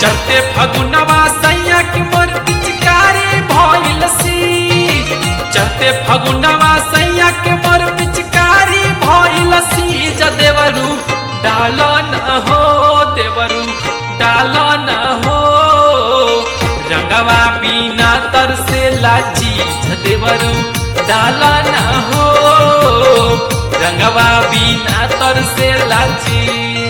चढ़ते फगुनवा सैया के मोर पिचकारी भइल सी चढ़ते फगुनवा सैया के मोर पिचकारी भइल सी ज देवरू डाल न हो देवरू डाल न हो रंगवा बिना तरसे लाची ज देवरू डाल न हो रंगवा बिना तरसे लाची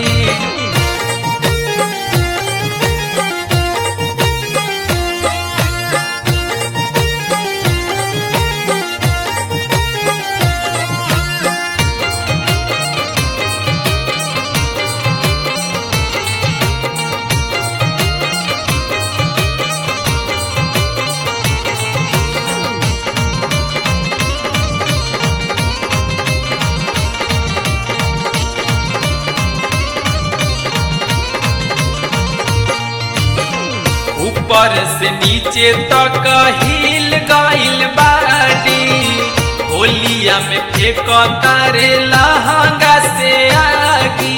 ऊपर से नीचे तक हिल गइल बाड़ी होलिया में फेंक तारे लहंगा से आगी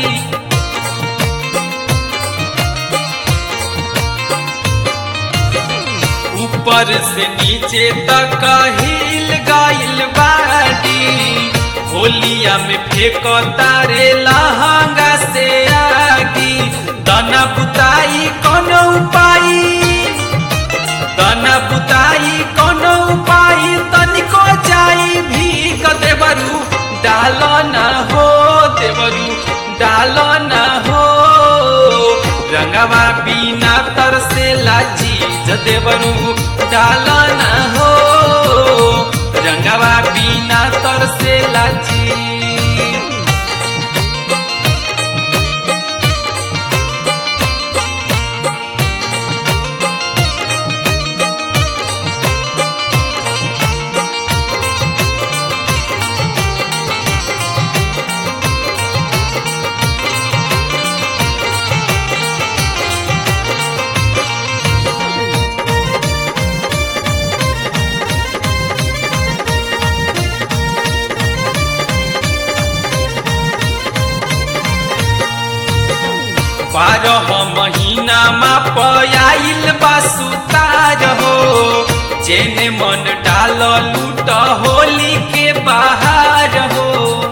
ऊपर से नीचे तक हिल गइल बाड़ी होलिया में फेंक तारे लहंगा से आगी दना बुताई कोनो उपाय दना बुताई कोनो उपाय तनिको जाई भी देवरू डाल न हो देवरू डाल न हो रंगवा बिना तरसे लाची ज देवरू डाल न हो रंगवा बिना तरसे लाची बारह महीना मा पयाइल बासुतार हो जेने मन डाल लूट होली के बाहर हो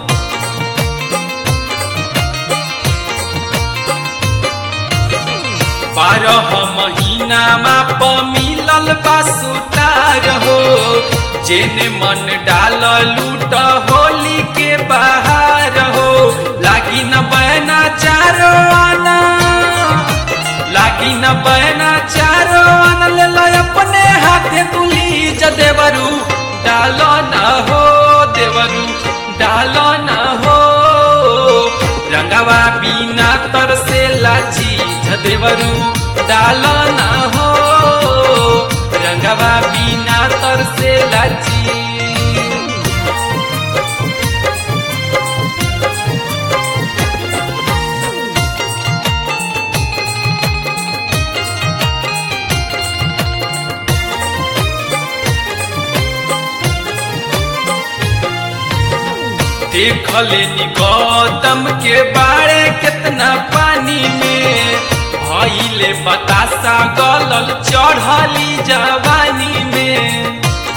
बारह महीना मा प मिलल बासुतार हो जेने मन डाल लूट होली के बाहर हो लागी न बहना चारो आना लागी न बहना चारो आना ले लो अपने हाथे तुली ज देवरू डालो न हो देवरू डालो न हो रंगवा बिना तरसे लाची ज देवरू डालो न हो रंगवा बिना तरसे लाची देखले नी गौतम के बारे कितना पानी में भइले बतासा गलल चढ़ली जवानी में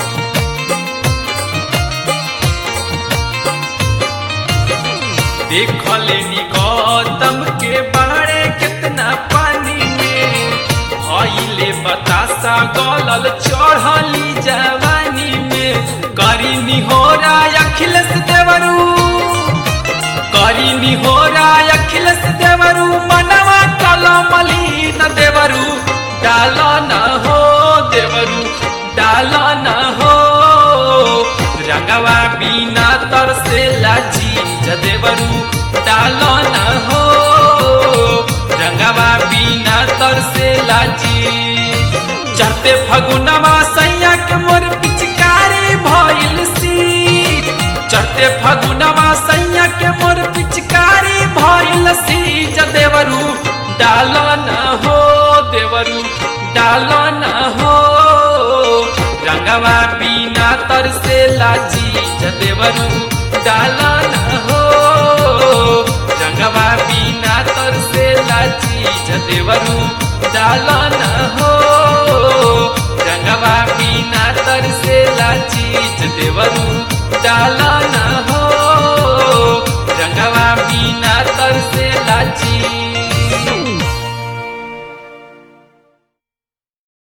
देखले नी गौतम के बारे कितना पानी में भइले बतासा गलल चढ़ली जवानी में करी निहोरा अखिलेश देवरू करी निहोरा अखिलेश देवरू मनवा कलमली न देवरू डाल न हो देवरू डाल न हो रंगवा बिना तरसे लाची ज देवरू डाल न हो रंगवा बिना तरसे लाची चढ़ते फगुनवा सैया के मोर पिचकारी भइल सी चढ़ते फगुनवा सैया के मोर पिचकारी भइल सी ज देवरू डाल न हो देवरू डाल न हो रंगवा बिना तरसे लाची ज देवरू डाल न हो रंगवा बिना तरसे लाची ज देवरू डालन हो रंगवा बिना तरसेला चीज देवरू डालन हो रंगवा बिना तरसेला चीज